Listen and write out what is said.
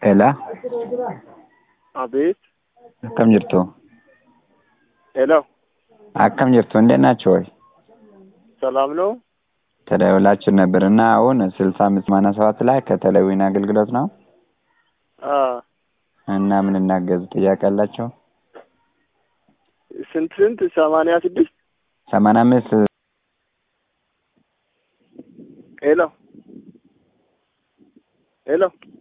Ela, አቤት akkam jirtu? ሄሎ akkam jirtu? እንዴት ናቸው ወይ? ሰላም ነው ተደውላችሁ ነበር እና አሁን ስልሳ አምስት ሰማንያ ሰባት ላይ ከተለዊን አገልግሎት ነው አ እና ምን እናገዝ ጥያቄ አላቸው? ስንት ስንት ሰማንያ ስድስት ሰማንያ አምስት ሄሎ ሄሎ